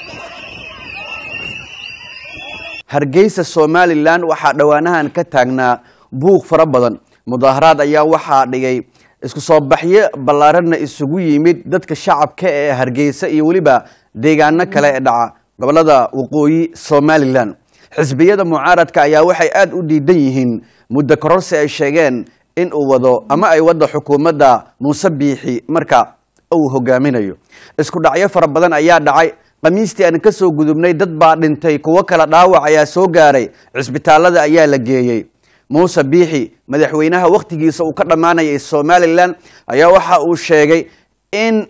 hargeysa somalilan waxaa dhowaanahan ka taagnaa buuq fara badan mudaaharaad ayaa waxaa dhigay isku soo baxyo ballaaranna isugu yimid dadka shacabka ee hargeysa iyo weliba deegaano kale ee dhaca gobolada waqooyi somalilan xisbiyada mucaaradka ayaa waxay aada u diidan yihiin muddo kororsi ay sheegeen in uu wado ama ay waddo xukuumadda muuse biixi marka uu hogaaminayo isku dhacyo fara badan ayaa dhacay khamiistii aan ka soo gudubnay dad baa dhintay kuwo kale dhaawac ayaa soo gaaray cisbitaalada ayaa la geeyey muuse biixi madaxweynaha wakhtigiisa uu ka dhammaanayay somalilan ayaa waxa uu sheegay in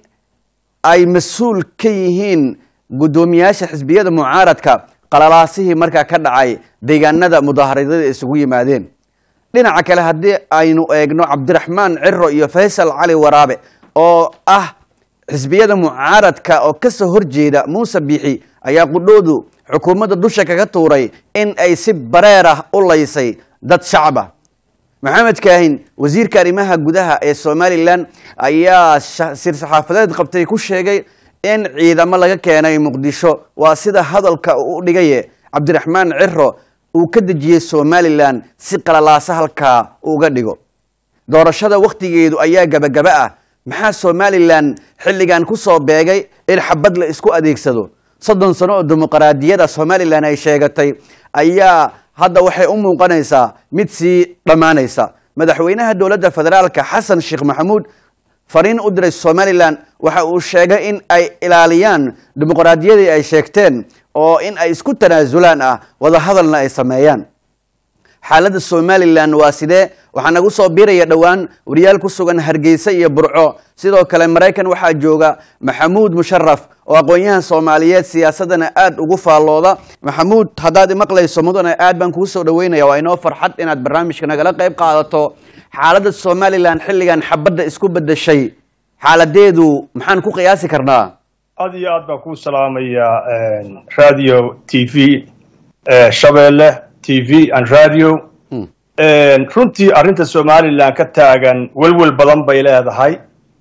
ay mas-uul ka yihiin guddoomiyaasha xisbiyada mucaaradka qalalaasihii markaa ka dhacay deegaanada mudaaharadada isugu yimaadeen dhinaca kale haddii aynu eegno cabdiraxmaan ciro iyo faysal cali waraabe oo ah xisbiyada mucaaradka oo ka soo horjeeda muuse biixi ayaa qudhoodu xukuumadda dusha kaga tuuray in ay si bareer ah u laysay dad shacab ah maxamed kaahin wasiirka arrimaha gudaha ee somalilan ayaa sir saxaafadeed qabtay ku sheegay in ciidamo laga keenay muqdisho waa sida hadalka u dhigaye cabdiraxmaan ciro uu ka dejiyey somalilan si qalalaasa halkaa uga dhigo doorashada wakhtigeedu ayaa gabagaba ah maxaa somalilan xilligan ku soo beegay in xabad la isku adeegsado soddon sano oo dimuqraadiyada somalilan ay sheegatay ayaa hadda waxay u muuqanaysaa mid sii dhammaanaysa madaxweynaha dowladda federaalka xasan sheekh maxamuud fariin u diray somalilan waxa uu sheegay in ay ilaaliyaan dimuqraadiyadii ay sheegteen oo in ay isku tanaasulaan ah wadahadalna ay sameeyaan xaaladda somalilan waa sidee waxaa nagu soo biiraya dhowaan wariyaal ku sugan hargeysa iyo burco sidoo kale maraykan waxaa jooga maxamuud musharaf oo aqoon-yahan soomaaliyeed siyaasadana aada ugu faallooda maxamuud haddaad imaqlayso mudane aad baan kuu soo dhaweynaya waa inoo farxad inaad barnaamijka nagala qayb qaadato xaaladda somalilan xilligan xabadda isku bedeshay xaaladeedu maxaan ku qiyaasi karnaa aad iyo aad baan kuu salaamayaa radio t v shabeelle t v and radio runtii arrinta somalilan ka taagan welwel badan bay leedahay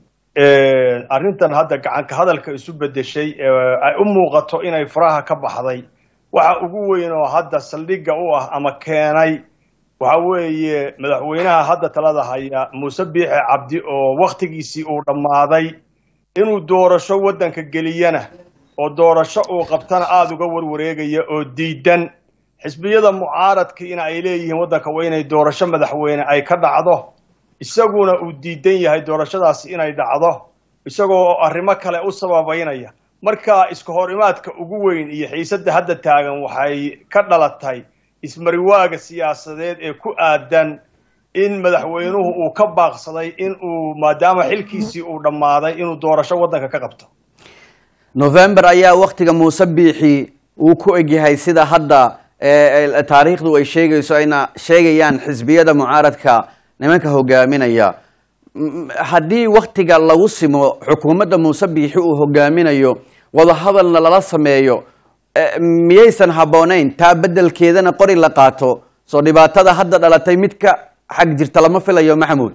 arrintan hadda gacanka hadalka isu bedeshay ay u muuqato inay faraha ka baxday waxa ugu weyn oo hadda saldhigga u ah ama keenay waxa weeye madaxweynaha hadda talada haya muuse biixe cabdi oo wakhtigiisii uu dhammaaday inuu doorasho waddanka geliyana oo doorasho uu qabtana aada uga warwareegaya oo diidan xisbiyada mucaaradkiina ay leeyihiin waddanka waa inay doorasho madaxweyne ay ka dhacdo isaguna uu diidan yahay doorashadaasi inay dhacdo isagoo arrimo kale u sababaynaya marka iska hor imaadka ugu weyn iyo xiisadda hadda taagan waxay ka dhalatay ismariwaaga siyaasadeed ee ku aadan in madaxweynuhu uu ka baaqsaday in uu maadaama xilkiisii uu dhammaaday inuu doorasho waddanka ka qabto november ayaa wakhtiga muuse biixi uu ku egyahay sida hadda taariikhdu ay sheegayso ayna sheegayaan xisbiyada mucaaradka nimanka hogaaminaya haddii wakhtiga lagu simo xukuumadda muuse biixi uu hogaaminayo wadahadalna lala sameeyo miyaysan habboonayn taa beddelkeedana qori la qaato soo dhibaatada hadda dhalatay mid ka xag jirta lama filayo maxamuud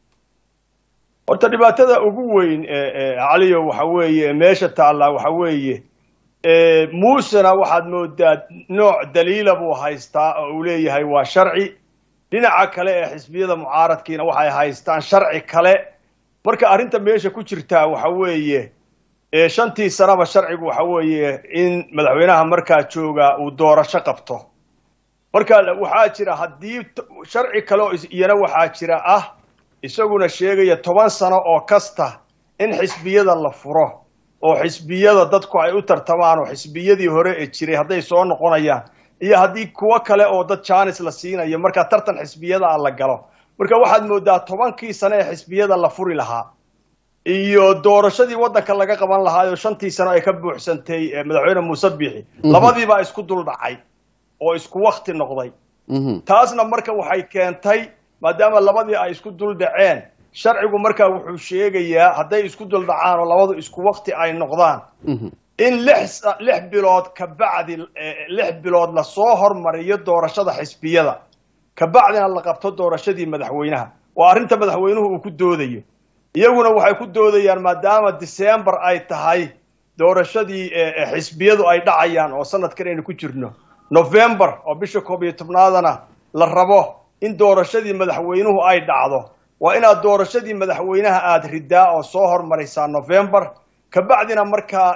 horta dhibaatada ugu weyn caliyo waxa weeye meesha taallaa waxa weeye muusena waxaad moodaa nooc daliila buu haystaa oo uu leeyahay waa sharci dhinaca kale ee xisbiyada mucaaradkiina waxay haystaan sharci kale marka arrinta meesha ku jirtaa waxa weeye shantii sanaba sharcigu waxa weeye in madaxweynaha markaa jooga uu doorasho qabto marka waxaa jira haddii sharci kale oo iyana waxaa jira ah isaguna sheegaya toban sano oo kasta in xisbiyada la furo oo xisbiyada dadku ay u tartamaan oo xisbiyadii hore ee jiray hadday soo noqonayaan iyo haddii kuwo kale oo dad jaanis la siinayo markaa tartan xisbiyada a la galo marka waxaad moodaa tobankii sano ee xisbiyada la furi lahaa iyo doorashadii waddanka laga qaban lahaayoo shantii sano ay ka buuxsantay madaxweyne muuse biixi labadiibaa isku dul dhacay oo isku wakti noqday taasna marka waxay keentay maadaama labadii ay isku dul dhaceen sharcigu markaa wuxuu sheegayaa hadday isku dul dhacaan oo labadu isku wakti ay noqdaan in lix lix bilood kabacdi lix bilood lasoo hormariyo doorashada xisbiyada kabacdina la qabto doorashadii madaxweynaha waa arrinta madaxweynuhu uu ku doodayo iyaguna waxay ku doodayaan maadaama december ay tahay doorashadii xisbiyadu ay dhacayaan oo sanadkan aynu ku jirno november oo bisha koob iyo tobnaadana la rabo in doorashadii madaxweynuhu ay dhacdo waa inaad doorashadii madaxweynaha aada ridaa oo soo hormaraysaa november kabacdina markaa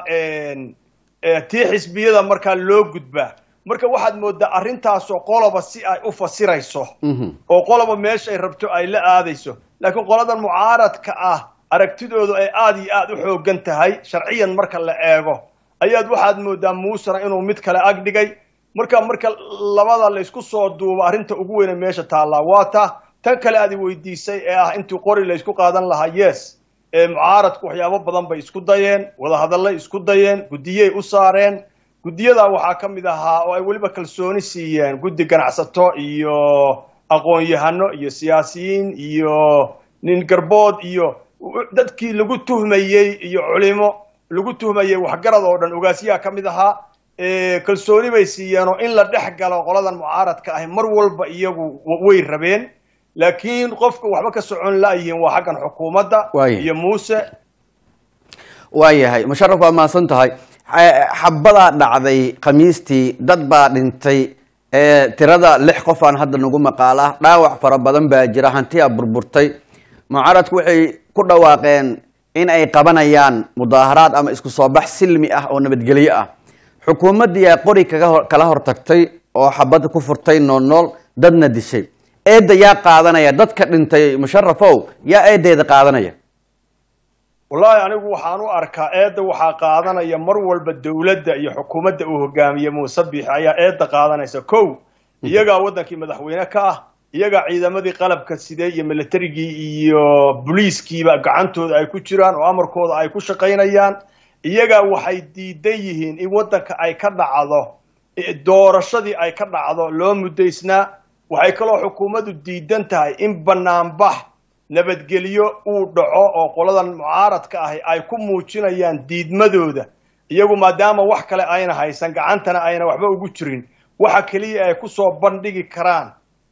tii xisbiyada markaa loo gudbaa marka waxaad moodaa arrintaasoo qoloba si ay u fasirayso oo qoloba meesha ay rabto ay la aadayso laakiin qoladan mucaaradka ah aragtidoodu ay aada iyo aada u xoogan tahay sharciyan marka la eego ayaad waxaad moodaa muusena inuu mid kale ag dhigay marka marka labada laysku soo duubo arrinta ugu weyne meesha taallaa waa ta tan kale aad i weydiisay ee ah intii qori laysku qaadan lahaa yes mucaaradku waxyaabo badan bay isku dayeen wadahadallay isku dayeen guddiyey u saareen guddiyadaa waxaa ka mid ahaa oo ay weliba kalsooni siiyeen guddi ganacsato iyo aqoon-yahano iyo siyaasiyiin iyo nin garbood iyo dadkii lagu tuhmayey iyo culimo lagu tuhmayey waxgarad oo dhan ogaasiyaha ka mid ahaa kalsooni bay siiyeenoo in la dhex galo qoladan mucaaradka ahi mar walba iyagu way rabeen laakiin qofka waxba ka socon la'yihiin waa xaggan xukuumadda iyo muuse waayahay musharaf waa mahadsan tahay xabadaa dhacday khamiistii dad baa dhintay tirada lix qof aan hadda nagu maqaala dhaawac fara badan baa jira hantiyaa burburtay mucaaradku waxay ku dhawaaqeen in ay qabanayaan mudaaharaad ama isku soo bax silmi ah oo nabadgelyo ah xukuumaddiiyaa qori kala hortagtay oo xabad ku furtay nool nool dadna dishay eedda yaa qaadanaya dadka dhintay musharafow yaa eedeeda qaadanaya wallaahi anigu waxaan u arkaa eedda waxaa qaadanaya mar walba dowladda iyo xukuumadda uu hogaamiye muuse biixi ayaa eedda qaadanaysa kow iyagaa waddankii madaxweyne ka ah iyagaa ciidamadii qalabka sidee iyo militarigii iyo boliiskiiba gacantooda ay ku jiraan oo amarkooda ay ku shaqaynayaan iyagaa waxay diidan yihiin in waddanka ay ka dhacdo doorashadii ay ka dhacdo loo muddaysnaa waxay kaloo xukuumaddu diidan tahay in banaanbax nabadgelyo uu dhaco oo qoladan mucaaradka ahi ay ku muujinayaan diidmadooda iyagu maadaama wax kale ayna haysan gacantana ayna waxba ugu jirin waxa keliya ay kusoo bandhigi karaan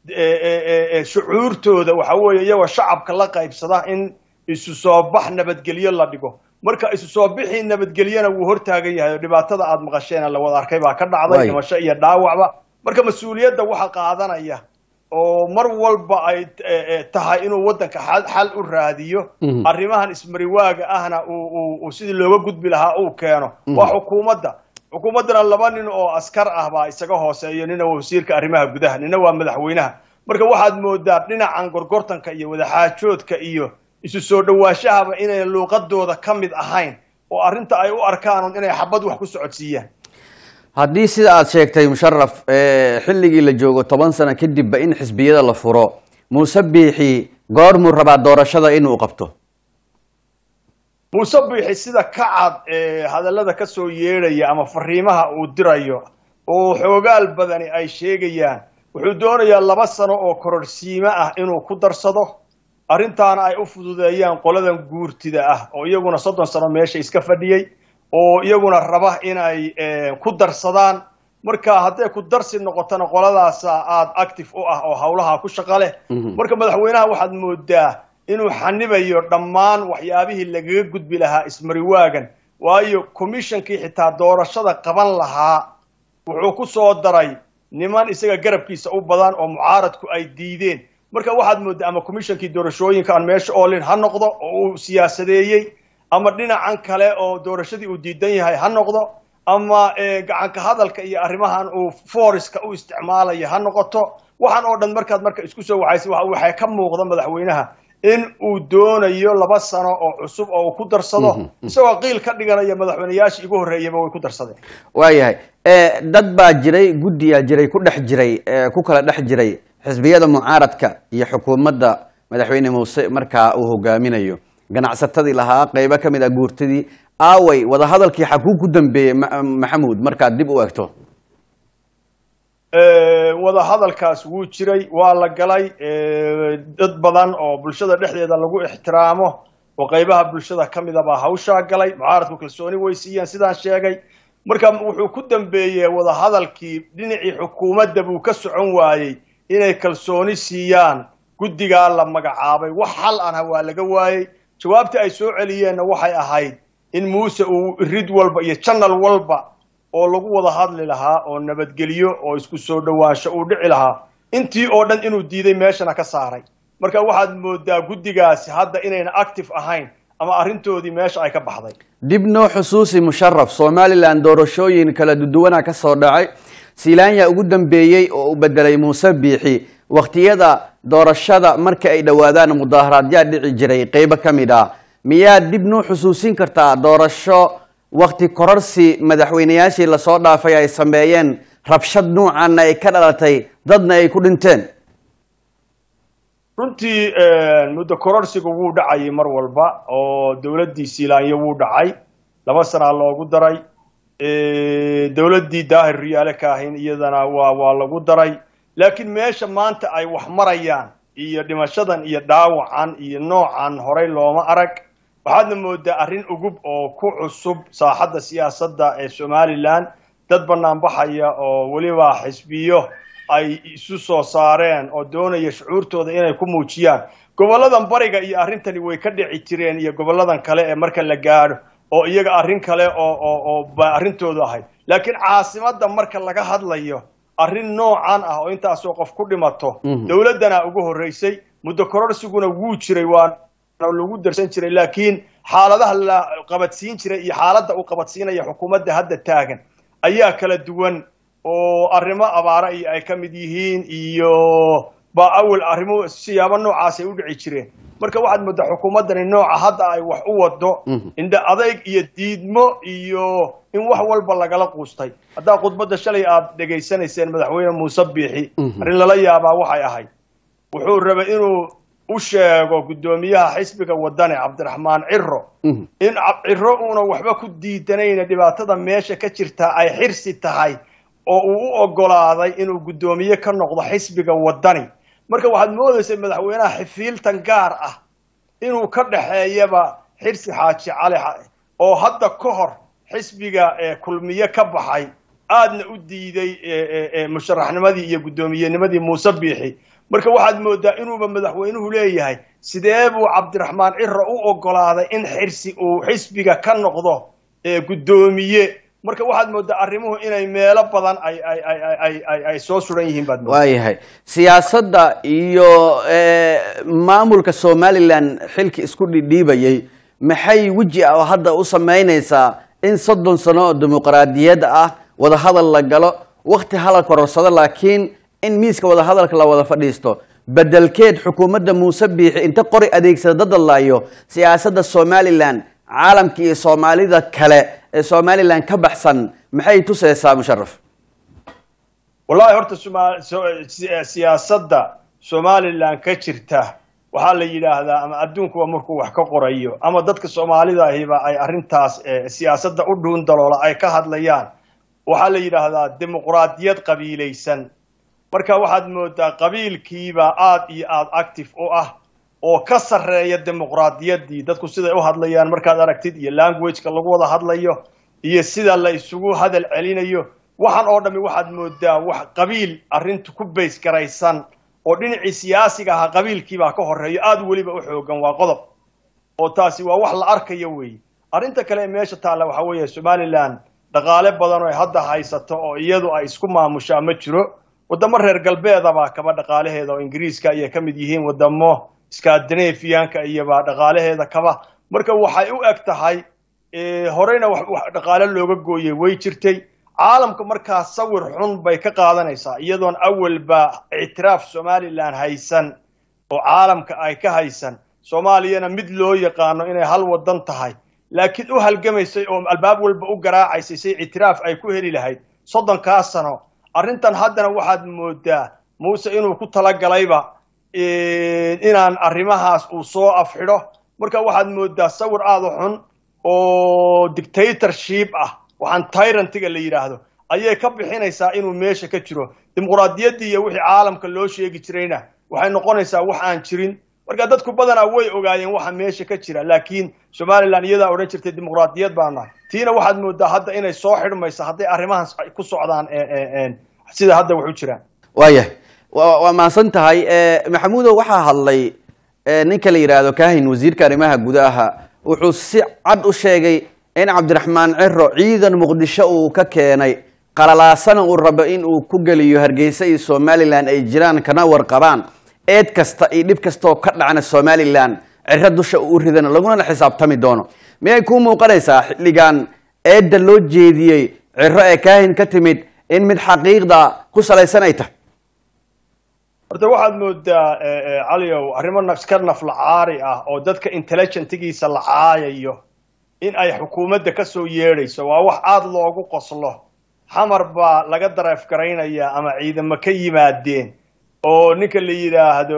shucuurtooda waxa weeye iyagoo shacabka la qaybsada in isu soo bax nabadgelyo la dhigo marka isu soo bixii nabadgelyona wuu hortaagan yahay oo dhibaatada aada maqasheena la wada arkay baa ka dhacday dhimasho iyo dhaawacba marka mas-uuliyadda waxa qaadanaya oo mar walba ay tahay inuu waddanka xal u raadiyo arrimahan ismariwaaga ahna uu sidii looga gudbi lahaa uu keeno waa xukuumadda xukuumaddana laba nin oo askar ah baa isaga hooseeyo nina waa wasiirka arrimaha gudaha nina waa madaxweynaha marka waxaad moodaa dhinacan gorgortanka iyo wadaxaajoodka iyo isu soo dhawaashahaba inay luuqadooda ka mid ahayn oo arrinta ay u arkaan inay xabad wax ku socodsiiyaan haddii sida aada sheegtay musharaf xilligii la joogo toban sano kadibba in xisbiyada la furo muuse biixi goormuu rabaa doorashada inuu qabto muuse biixi sida ka cad ee hadallada ka soo yeedhaya ama fariimaha uu dirayo oo xoogaal badani ay sheegayaan wuxuu doonayaa laba sano oo kororhsiimo ah inuu ku darsado arrintaana ay u fududeeyaan qoladan guurtida ah oo iyaguna soddon sano meesha iska fadhiyey oo iyaguna raba inay ku darsadaan marka hadday ku darsi noqotona qoladaasa aada active u ah oo hawlaha ku shaqa leh marka madaxweynaha waxaad moodaa inuu xanibayo dhammaan waxyaabihii lagaga gudbi lahaa ismariwaagan waayo commishonkii xitaa doorashada qaban lahaa wuxuu ku soo daray niman isaga garabkiisa u badan oo mucaaradku ay diideen marka waxaad moodaa ama commishonkii doorashooyinka aan meesha oolin ha noqdo oo uu siyaasadeeyey ama dhinacan kale oo doorashadii uu diidan yahay ha noqdo ama gacanka hadalka iyo arrimahan uu foriska u isticmaalaya ha noqoto waxaan oo dhan markaad marka isku soo waxaysa waxay ka muuqda madaxweynaha in uu doonayo laba sano oo cusub oo uu ku darsado isagoo qiil ka dhiganaya madaxweyneyaashii igu horreeyaba way ku darsadeen waayahay dad baa jiray guddiyaa jiray ku dhex jiray ku kala dhex jiray xisbiyada mucaaradka iyo xukuumadda madaxweyne muuse markaa uu hogaaminayo ganacsatadii lahaa qeybo ka mid ah guurtadii aaway wadahadalkii xakuu ku dambeeyey maxamuud markaad dib u egto wadahadalkaas wuu jiray waa la galay dad badan oo bulshada dhexdeeda lagu ixtiraamo oo qeybaha bulshada ka mida baa hawshaa galay mucaaradku kalsooni way siiyeen sidaan sheegay marka wuxuu ku dambeeyey wadahadalkii dhinacii xukuumadda buu ka socon waayey inay kalsooni siiyaan guddigaa la magacaabay wax xal anha waa laga waayey jawaabtii ay soo celiyeenna waxay ahayd in muuse uu rid walba iyo janal walba oo lagu wada hadli lahaa oo nabadgelyo oo isku soo dhowaansho uu dhici lahaa intii oo dhan inuu diiday meeshana ka saaray marka waxaad moodaa guddigaasi hadda inayna active ahayn ama arrintoodii meesha ay ka baxday dib noo xusuusi musharaf somalilan doorashooyin kala duduwana ka soo dhacay silaanya ugu dambeeyey oo uu bedelay muuse biixi wakhtiyada doorashada marka ay dhowaadaan mudaaharaadyaa dhici jiray qeybo ka mid ah miyaad dib noo xusuusin kartaa doorasho wakti kororsi madaxweyneyaashii lasoo dhaafay ay sameeyeen rabshad nuucanna ay ka dhalatay dadna ay ku dhinteen runtii muddo kororsiga wuu dhacayay mar walba oo dowladdii siilaanyo wuu dhacay laba sanaa loogu daray dowladdii daahir riyaale ka ahayn iyadana waa waa lagu daray laakiin meesha maanta ay wax marayaan iyo dhimashadan iyo dhaawacan iyo noocan horey looma arag waxaadna moodaa arrin ugub oo ku cusub saaxadda siyaasadda ee somalilan dad banaanbaxaya oo weliba xisbiyo ay isu soo saareen oo doonaya shucuurtooda inay ku muujiyaan gobolladan bariga iyo arrintani way ka dhici jireen iyo gobolladan kale ee marka la gaadho oo iyaga arrin kale oo oo oo ba arrintoodu ahayd laakiin caasimadda marka laga hadlayo arrin noocan ah oo intaasoo qof ku dhimato dowladdana ugu horreysay muddo kororsiguna wuu jiray waa lagu darsan jiray laakiin xaaladaha la qabadsiin jiray iyo xaaladda uu qabadsiinaya xukuumadda hadda taagan ayaa kala duwan oo arrimo abaara iyo ay ka mid yihiin iyo ba awal arrimo siyaabo noocaasay u dhici jireen marka waxaad moodaa xukuumaddani nooca hadda ay wax u wado indha adayg iyo diidmo iyo in wax walba lagala quustay haddaa khudbadda shalay aad dhegaysanayseen madaxweyne muuse biixi arrin lala yaabaa waxay ahayd wuxuu rabay inuu u sheego guddoomiyaha xisbiga wadane cabdiraxmaan ciro in ciro uuna waxba ku diidanayna dhibaatada meesha ka jirtaa ay xirsi tahay oo uu u ogolaaday inuu guddoomiye ka noqdo xisbiga wadani marka waxaad moodaysay madaxweynaha xifiiltan gaar ah inuu ka dhaxeeyaba xirsi xaaji cali oo hadda ka hor xisbiga kulmiye ka baxay aadna u diiday musharaxnimadii iyo guddoomiyennimadii muuse biixi marka waxaad moodaa inuuba madaxweynuhu leeyahay sidee buu cabdiraxmaan ciro u ogolaaday in xirsi uu xisbiga ka noqdo guddoomiye marka waxaad moodaa arrimuhu inay meelo badan ay ay ay ay ay ay soo suran yihiin baad moodaa waayahay siyaasadda iyo maamulka somalilan xilki isku dhidhiibayay maxay weji ah oo hadda u samaynaysaa in soddon sano oo dimuqraadiyad ah wadahadal la galo wakti hadal kororsado laakiin in miiska wadahadalka la wada fadhiisto bedelkeed xukuumadda muuse biixi inta qori adeegsada dadalaayo siyaasadda somalilan caalamka iyo soomaalida kale ee somalilan ka baxsan maxay tusaysaa musharaf wallahi horta siyaasadda somalilan ka jirta waxaa la yidhaahdaa ama adduunkuba markuu wax ka qorayo ama dadka soomaalida ahiba ay arrintaas siyaasadda u dhuun daloola ay ka hadlayaan waxaa la yidhaahdaa dimuqraadiyad qabiilaysan marka waxaad moodaa qabiilkiiba aad iyo aad active u ah oo ka sarreeya dimuqraadiyaddii dadku siday u hadlayaan markaad aragtid iyo languageka lagu wada hadlayo iyo sida la isugu hadal celinayo waxaan oo dhammi waxaad moodaa wax qabiil arrintu ku bays garaysan oo dhinacii siyaasiga ahaa qabiilkiibaa ka horreeyo aada weliba u xoogan waa qodob oo taasi waa wax la arkayo weeye arrinta kale ee meesha taalla waxaa weeye somalilan dhaqaale badan oo ay hadda haysato oo iyadu ay isku maamushaa ma jiro waddamo reer galbeedabaa kaba dhaqaalaheeda oo ingiriiska ayay ka mid yihiin waddamo scandinavianka iyobaa dhaqaalaheeda kaba marka waxay u eg tahay horeyna dhaqaale looga gooyey way jirtay caalamka markaa sawir xun bay ka qaadanaysaa iyadoon awalba ictiraaf somalilan haysan oo caalamka ay ka haysan soomaaliyana mid loo yaqaano inay hal wadan tahay laakiin u halgamaysay oo albaab walba u garaacaysay say ictiraaf ay ku heli lahayd soddonkaa sano arrintan haddana waxaad moodaa muuse inuu ku talagalayba inaan arrimahaas uu soo afxidho marka waxaad moodaa sawir aada u xun oo dictatorship ah waxaan tyrantiga la yidhaahdo ayay ka bixinaysaa inuu meesha ka jiro dimuqraadiyaddii iyo wixii caalamka loo sheegi jirayna waxay noqonaysaa wax aan jirin marka dadku badanaa way ogaayeen waxa meesha ka jira laakiin somalilan iyadaa odhan jirtay dimuqraadiyad baa nahay tiina waxaad moodaa hadda inay soo xidhmayso hadday arrimahaas ku socdaan sida hadda wax u jiraan waayahay waa mahadsan tahay maxamuudow waxaa hadlay ninka la yidhaahdo kahin wasiirka arrimaha gudaha wuxuu si cad u sheegay in cabdiraxmaan ciro ciidan muqdisho uu ka keenay qalalaasana uu rabo in uu ku geliyo hargeysa iyo somalilan ay jiraan kana warqabaan eed kasta iyo dhib kastaoo ka dhacna somalilan ciro dusha uu ridana laguna xisaabtami doono miyay kuu muuqanaysaa xilligan eedda loo jeediyey ciro ee kaahin ka timid in mid xaqiiqda ku salaysan ay tahay horta waxaad moodaa caliow arrimo iska naflacaari ah oo dadka intelligentigiisa la caayayo in ay xukuumadda ka soo yeedhayso waa wax aada loogu qoslo xamar baa laga dareef garaynayaa ama ciidamo ka yimaadeen oo ninka la yidhaahdo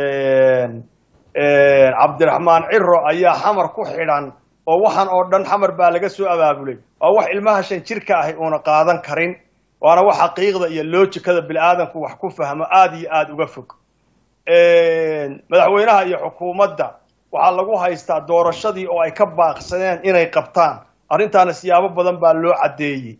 cabdiraxmaan ciro ayaa xamar ku xidhan oo waxaan oo dhan xamar baa laga soo abaabulay waa wax ilmaha shan jirka ahi uuna qaadan karin waana wax xaqiiqda iyo loojikada bini-aadanku wax ku fahmo aada iyo aada uga fog madaxweynaha iyo xukuumadda waxaa lagu haystaa doorashadii oo ay ka baaqsadeen inay qabtaan arrintaana siyaabo badan baa loo caddeeyey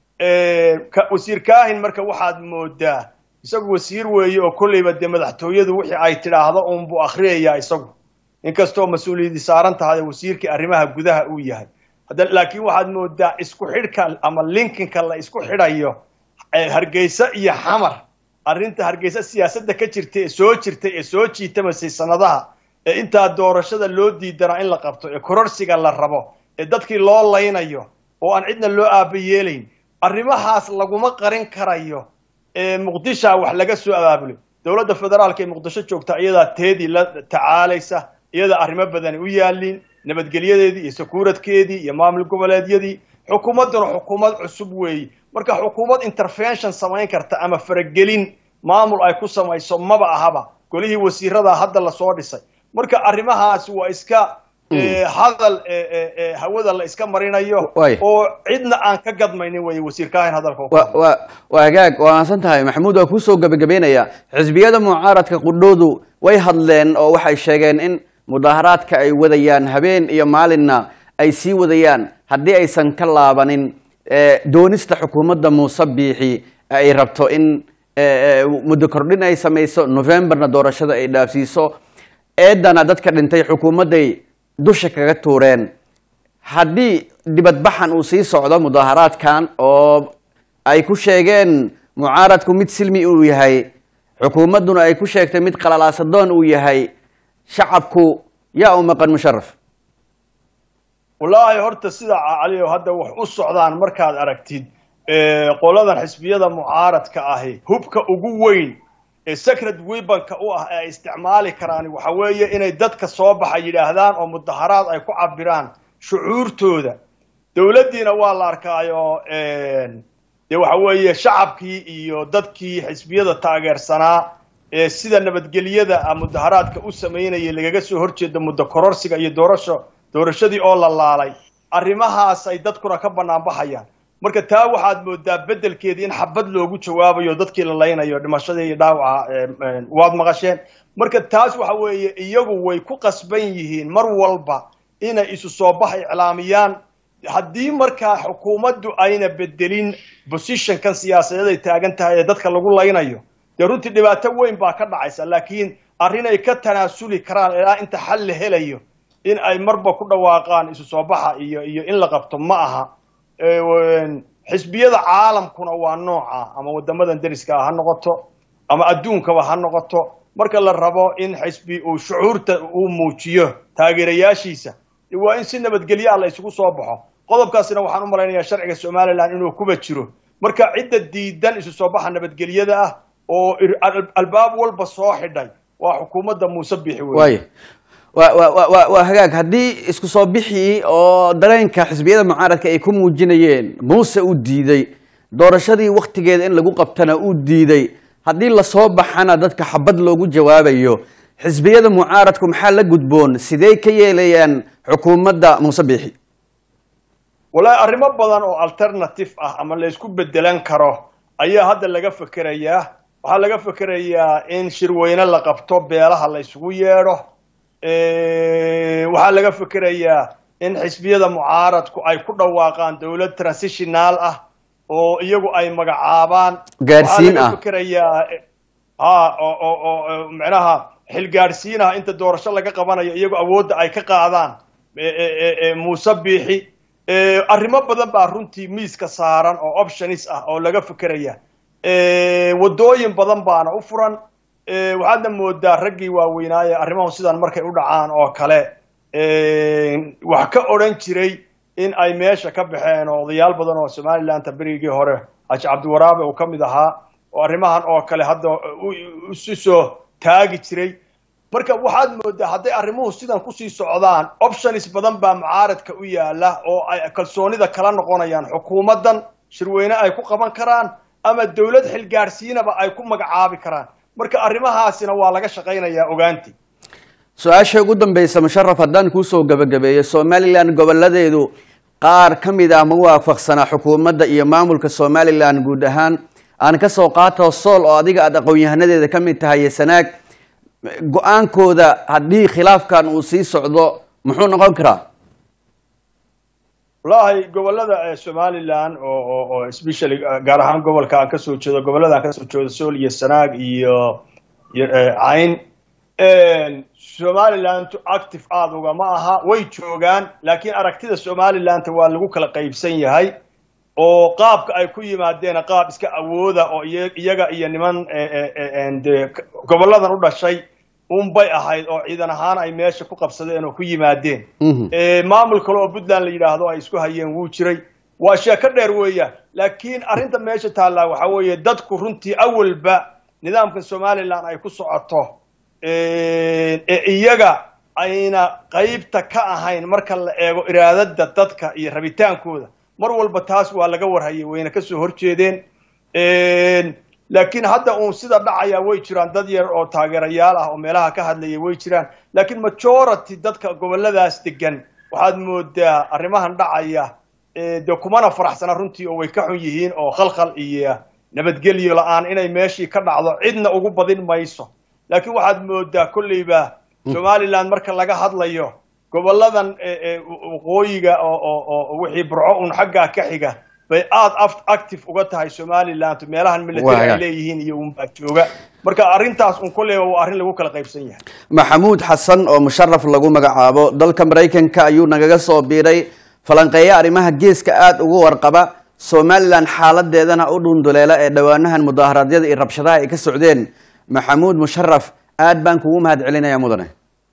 wasiir kaahin marka waxaad moodaa isagu wasiir weeye oo kolleyba dee madaxtooyadu wixii ay tidhaahdo uunbuu akhriyayaa isagu inkastoo mas-uuliyadii saaran tahay wasiirkii arrimaha gudaha uu yahay laakiin waxaad moodaa isku xidhka ama linkinka la isku xidhayo hargeysa iyo xamar arrinta hargeysa siyaasadda ka jirta ee soo jirtay ee soo jiitamasay sanadaha ee intaa doorashada loo diidanaa in la qabto ee kororsiga la rabo ee dadkii loo laynayo oo aan cidna loo aaba yeelayn arrimahaas laguma qarin karayo ee muqdisha wax laga soo abaabulay dowladda federaalka ee muqdisho joogta iyadaa teedii la tacaalaysa iyadaa arrimo badani u yaaliin nabadgelyadeedii iyo sakuuradkeedii iyo maamul goboleedyadii xukuumadduna xukuumad cusub weeye marka xukuumad intervention samayn karta ama faragelin maamul ay ku samayso maba ahaba golihii wasiiradaa hadda lasoo dhisay marka arrimahaas waa iska hadal hawada la iska marinayo oo cidna aan ka gadmaynin wey wasiirkaahin hadalka waa hagaag waa maadsan tahay maxamuud waa kuusoo gabagabeynaya xisbiyada mucaaradka qudhoodu way hadleen oo waxay sheegeen in mudaaharaadka ay wadayaan habeen iyo maalinna ay sii wadayaan haddii aysan ka laabanin doonista xukuumadda muuse biixi ay rabto in muddo kordhin ay samayso novemberna doorashada ay dhaafsiiso eedana dadka dhintay xukuumadday dusha kaga tuureen haddii dibadbaxan uu sii socdo mudaaharaadkan oo ay ku sheegeen mucaaradku mid silmi uu yahay xukuumadduna ay ku sheegtay mid qalalaasadoon uu yahay shacabku yaa u maqan musharaf wallaahi horta sida calio hadda wax u socdaan markaad aragtid qoladan xisbiyada mucaaradka ahi hubka ugu weyn ee secret webanka u ah ee ay isticmaali karaan waxa weeye inay dadka soo baxa yidhaahdaan oo mudaharaad ay ku cabiraan shucuurtooda dowladdiina waa la arkaayo dee waxa weeye shacabkii iyo dadkii xisbiyada taageersanaa ee sida nabadgelyada mudaharaadka u samaynayay lagaga soo horjeeda muddo kororsiga iyo doorasho doorashadii oo la laalay arrimahaas ay dadkuna ka banaanbaxayaan marka taa waxaad moodaa beddelkeedii in xabad loogu jawaabayo dadkii la laynayo dhimashadii iyo dhaawaca waad maqasheen marka taas waxa weeye iyagu way ku qasban yihiin mar walba inay isu soo bax iclaamiyaan haddii markaa xukuumaddu ayna bedelin positionkan siyaasadeed ay taagan tahay ee dadka lagu laynayo dee runtii dhibaato weyn baa ka dhacaysa laakiin arrinay ka tanaasuli karaan ilaa inta xal la helayo in ay marba ku dhawaaqaan isu soo baxa iyo iyo in la qabto ma aha xisbiyada caalamkuna waa nooca ama wadamadan deriska ha noqoto ama adduunkaba ha noqoto marka la rabo in xisbi uu shucuurta uu muujiyo taageerayaashiisa waa in si nabadgelyo ah la isugu soo baxo qodobkaasina waxaan u malaynayaa sharciga somalilan inuu kuba jiro marka cidda diidan isu soo baxa nabadgelyada ah oo albaab walba soo xidhay waa xukuumadda muuse bixi wey waa hagaag haddii isku soo bixii oo dareenka xisbiyada mucaaradka ay ku muujinayeen muuse uu diiday doorashadii waktigeeda in lagu qabtana uu diiday haddii lasoo baxana dadka xabad loogu jawaabayo xisbiyada mucaaradku maxaa la gudboon sidee ka yeelayaan xukuumadda muuse biixi wallaahi arrimo badan oo alternative ah ama la isku bedelan karo ayaa hadda laga fekerayaa waxaa laga fekerayaa in shirweyne la qabto beelaha la isugu yeedho waxaa laga fekerayaa in xisbiyada mucaaradku ay ku dhawaaqaan dowlad transitional ah oo iyagu ay magacaabaan gaarsiin ah fekerayaa ha oo oo micnaha xilgaadhsiin ah inta doorasho laga qabanayo iyagu awoodda ay ka qaadaan muuse biixi arrimo badan baa runtii miiska saaran oo optionis ah oo laga fekeraya waddooyin badan baana u furan waxaadna moodaa raggii waaweynaaye arrimahu sidan markay u dhacaan oo kale wax ka odhan jiray in ay meesha ka baxeen oo odayaal badan oo somalilandta berigii hore xaaji cabdiwaraabe uu ka mid ahaa oo arrimahan oo kale hadda isu soo taagi jiray marka waxaad moodaa hadday arrimuhu sidan kusii socdaan options badan baa mucaaradka u yaala oo ay kalsoonida kala noqonayaan xukuumaddan shirweyne ay ku qaban karaan ama dowlad xilgaadhsiinaba ay ku magacaabi karaan marka arrimahaasina waa laga shaqaynayaa ogaantii su-aasha ugu dambeysa musharaf haddaan kuusoo gabagabeeyo somalilan goboladeedu qaar ka mid ah ma waafaqsanaa xukuumadda iyo maamulka somalilan guud ahaan aan kasoo qaato sool oo adiga aada aqoon-yahanadeeda ka mid tahay sanaag go-aankooda haddii khilaafkan uu sii socdo muxuu noqon karaa wallaahi gobolada somalilan oo oo especially gaar ahaan gobolka aan kasoo jeedo gobolada aan kasoo jeedo sool iyo sanaag iyo iyo cayn somalilantu active aada uga ma aha way joogaan laakiin aragtida somalilanta waa lagu kala qaybsan yahay oo qaabka ay ku yimaadeen qaab iska awooda oo iyaga iyo niman de goboladan u dhashay unbay ahayd oo ciidan ahaan ay meesha ku qabsadeen oo ku yimaadeen maamul kale oo puntland la yidhaahdo ay isku hayeen wuu jiray waa sheeko dheer weeyaan laakiin arrinta meesha taallaa waxaa weeye dadku runtii awalba nidaamkan somalilan ay ku socoto ee iyaga ayna qaybta ka ahayn marka la eego iraadada dadka iyo rabitaankooda mar walba taas waa laga warhayay wayna kasoo horjeedeen laakiin hadda uun sida dhacaya way jiraan dad yar oo taageerayaal ah oo meelaha ka hadlaya way jiraan laakiin majority dadka goboladaas degan waxaad moodaa arrimahan dhacaya de kumana faraxsana runtii oo way ka xun yihiin oo khalkhal iyo nabadgelyo la-aan inay meeshii ka dhacdo cidna ugu badin mayso laakiin waxaad moodaa kolleyba somaliland marka laga hadlayo goboladan waqooyiga oo wixii burco un xaggaa ka xiga bay aada active uga tahay somaliland meelahan military ay leeyihiin iyo unbaa jooga marka arrintaas un kolleyba waa arrin lagu kala qaybsan yahay maxamuud xasan oo musharaf lagu magacaabo dalka maraykanka ayuu nagaga soo biiray falanqeeya arrimaha geeska aada ugu warqaba somalilan xaaladeedana u dhunduleela ee dhowaanahan mudaaharaadyada iyo rabshadaha ay ka socdeen maxamuud musharaf aad baan kugu mahad celinaya mudane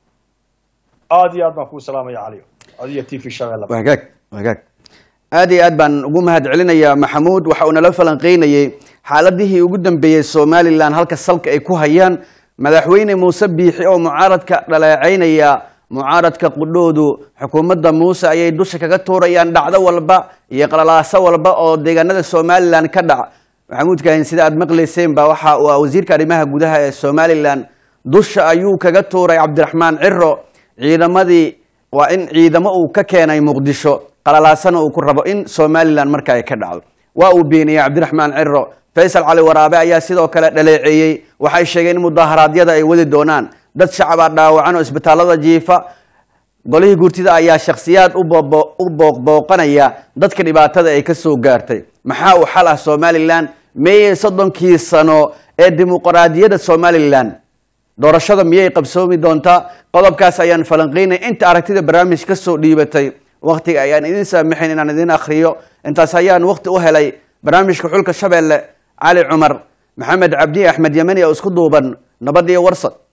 aada iyo aad baan kuu salaamaya caliyo adiyo t v shabelle wagaag wagaag aad iyo aad baan ugu mahad celinayaa maxamuud waxa uu nala falanqeynayey xaaladihii ugu dambeeyey somalilan halka salka ay ku hayaan madaxweyne muuse biixi oo mucaaradka dhaleeceynaya mucaaradka qudhoodu xukuumadda muuse ayay dusha kaga tuurayaan dhacdo walba iyo qalalaaso walba oo deegaanada somalilan ka dhac maxamuud kaahin sida aad maqlayseen ba waxa uu ah wasiirka arrimaha gudaha ee somalilan dusha ayuu kaga tuuray cabdiraxmaan ciro ciidamadii waa in ciidamo uu ka keenay muqdisho qalalaasana uu ku rabo in somalilan marka ay ka dhacdo waa uu beeniyey cabdiraxmaan ciro faysal cali waraabe ayaa sidoo kale dhaleeceeyey waxay sheegeen in mudaaharaadyada ay wadi doonaan dad shacabaa dhaawacan oo isbitaalada jiifa golihii gurtida ayaa shakhsiyaad u booqbooqanaya dadka dhibaatada ay ka soo gaartay maxaa uu xal ah somalilan meeyey soddonkii sano ee dimuqraadiyadda somalilan doorashada miyay qabsoomi doontaa qodobkaas ayaan falanqeynay inta aragtida barnaamij ka soo dhiibatay waktiga ayaan idin saamaxayn inaan idin akhriyo intaas ayaan wakti u helay barnaamijka xulka shabeelle cali cumar maxamed cabdi axmed yemani oo isku duuban nabad iyo warsad